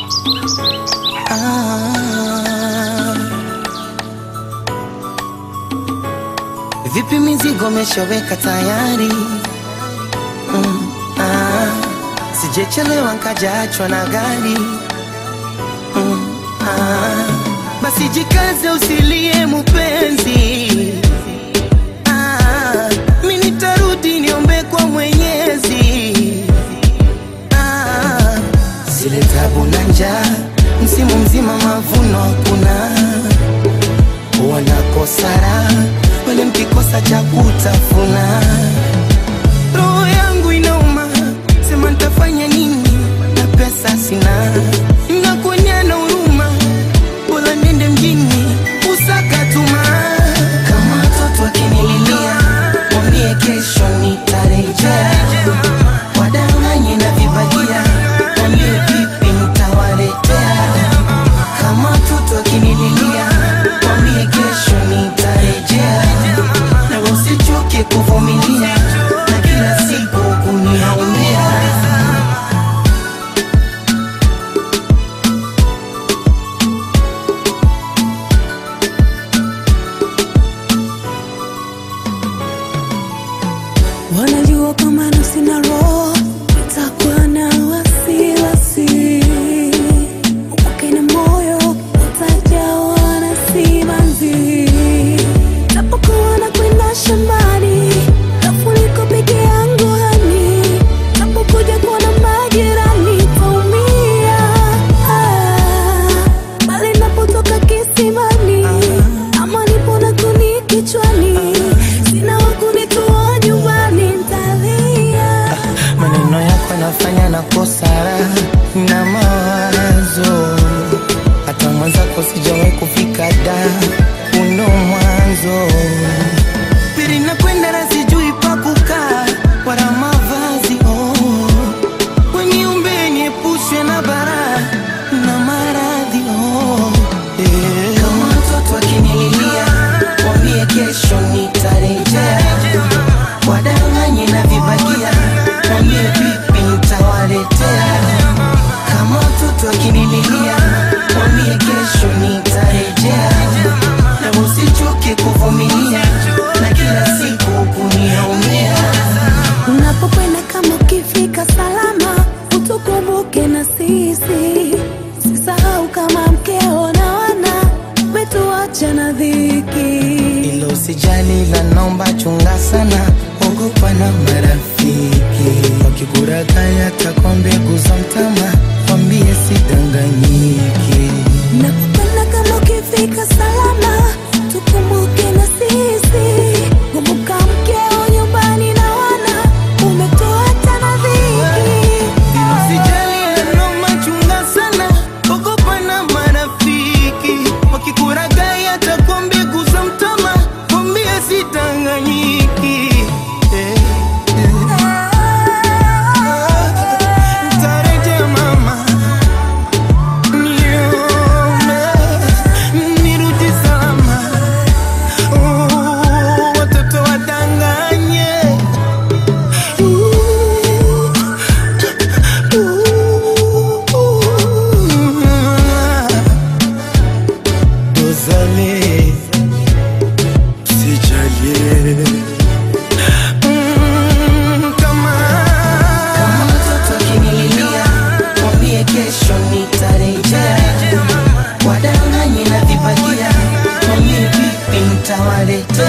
Ah. Vipi mizigo meshaweka tayari? Mm, ah. Sijechelewa nkajaachwa na gari mm, ah. Basi jikaze usilie mupenzi ah. Mi nitarudi niombe kwa Mwenyezi ah. Zile tabu na njaa msimu mzima mavuno hakuna wanakosara wale mkikosa cha kutafuna roho yangu inauma sema ntafanya nini na pesa sina nakuonya na huruma bora nende mjini usaka tuma kama watoto wakinililia mwambie kesho nitarejea wadanganye na vibagia mwambie vipi nitawaletea kama watoto wakinililia mwambie kesho nitarejea na usichoke kuvumilia na kila siku kuniaumia Wanajua kama nafsi na roho itakuwa na wasiwasi, upake na moyo utajawa na simanzi. Napokuwa na kwenda shambani, kafu niko peke yangu hani, napokuja kuona majirani taumia. Ah, bali napotoka kisimani, ama nipo na kuni kichwani, sina wakunitoa nyumbani, ntalia. maneno yako yanafanya na kosara na mawazo hata mwenzako sijawahi kufika da uno mwanzo pili nakwenda na sijui pa kukaa wala mavazi oh. weniumbe niepushwe na bara na maradhi oh. yeah. kama watoto wakinililia wambie kesho nitarejea wadanganye na vibagia wambie vipi nitawaletea kama watoto wakinililia wambie kesho nitarejea na usichoke kuvumilia na kila siku kuniaumia Unapokwenda kama ukifika salama, utukumbuke na sisi. Sisahau kama mkeo na wana umetuacha na dhiki. ilo usijali la naomba chunga sana ogopa na marafiki wakikurakaya takwa mbegu za mtama wambie sidanganyiki Unapokwenda kama ukifika salama, tukumbuke na sisi. Kumbuka mkeo nyumbani na wana umetuacha na dhiki. Usijali noma chunga sana, ogopa na marafiki wakikuragai atakuwa mbegu za mtama, mwambie sitanganyiki. Eh, eh. Nitarejea mama, nione, nirudi salama. Oh, watoto wadanganye Dozale Sijalie Mm, kama kama mtoto akinililia mwambie kesho nitarejea wadanganye na vibagia mwambie vipi nitawaletea